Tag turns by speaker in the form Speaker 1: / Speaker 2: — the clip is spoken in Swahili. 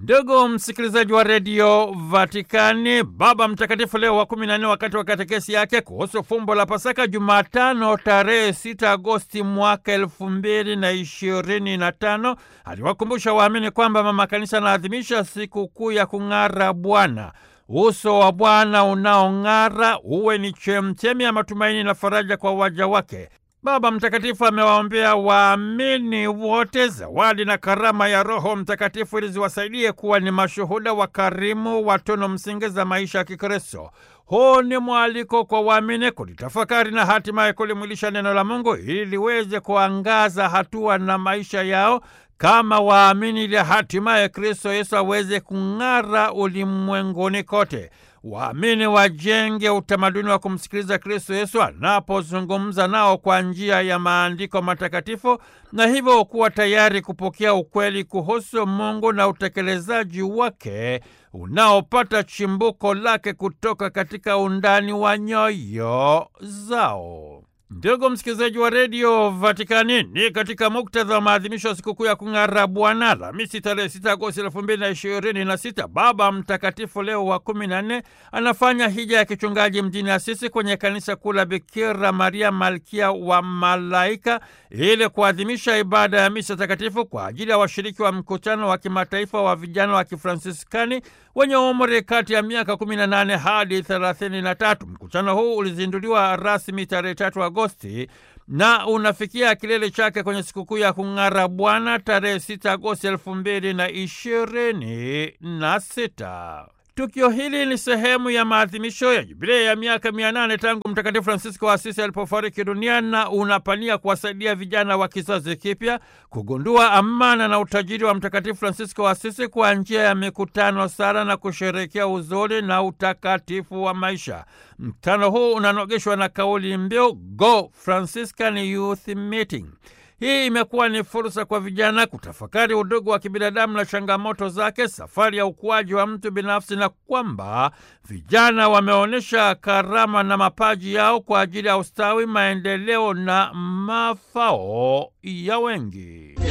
Speaker 1: Ndugu msikilizaji wa redio Vatikani, Baba Mtakatifu Leo wa kumi na nne wakati wa katekesi yake kuhusu fumbo la Pasaka Jumatano tarehe 6 Agosti mwaka elfu mbili na ishirini na tano aliwakumbusha waamini kwamba Mama Kanisa anaadhimisha sikukuu ya kung'ara Bwana. Uso wa Bwana unaong'ara uwe ni chemchemi ya matumaini na faraja kwa waja wake. Baba Mtakatifu amewaombea waamini wote zawadi na karama ya Roho Mtakatifu ili ziwasaidie kuwa ni mashuhuda wakarimu wa tunu msingi za maisha ya Kikristo. Huu ni mwaliko kwa waamini kulitafakari na hatimaye kulimwilisha neno la Mungu ili liweze kuangaza hatua na maisha yao kama waamini, ili hatimaye Kristo Yesu aweze kung'ara ulimwenguni kote. Waamini wajenge utamaduni wa kumsikiliza Kristo Yesu anapozungumza nao kwa njia ya maandiko matakatifu na hivyo kuwa tayari kupokea ukweli kuhusu Mungu na utekelezaji wake unaopata chimbuko lake kutoka katika undani wa nyoyo zao. Ndugu msikilizaji wa redio Vatikani, ni katika muktadha wa maadhimisho ya sikukuu ya kung'ara Bwana, Alhamisi tarehe 6 Agosti elfu mbili na ishirini na sita, Baba Mtakatifu Leo wa kumi na nne anafanya hija ya kichungaji mjini Asisi kwenye kanisa kuu la Bikira Maria Malkia wa Malaika ili kuadhimisha ibada ya misa takatifu kwa ajili ya washiriki wa mkutano wa kimataifa wa vijana wa Kifransiskani wenye umri kati ya miaka 18 hadi 33. Mkutano huu ulizinduliwa rasmi tarehe 3 Agosti na unafikia kilele chake kwenye sikukuu ya kung'ara Bwana tarehe 6 Agosti elfu mbili na ishirini na sita. Tukio hili ni sehemu ya maadhimisho ya jubilei ya miaka mia nane tangu Mtakatifu Francisco wa Asisi alipofariki dunia na unapania kuwasaidia vijana wa kizazi kipya kugundua amana na utajiri wa Mtakatifu Francisco wa Asisi kwa njia ya mikutano, sala na kusherehekea uzuri na utakatifu wa maisha. Mkutano huu unanogeshwa na kauli mbiu Go Franciscan Youth Meeting. Hii imekuwa ni fursa kwa vijana kutafakari udugu wa kibinadamu na changamoto zake, safari ya ukuaji wa mtu binafsi, na kwamba vijana wameonyesha karama na mapaji yao kwa ajili ya ustawi, maendeleo na mafao ya wengi.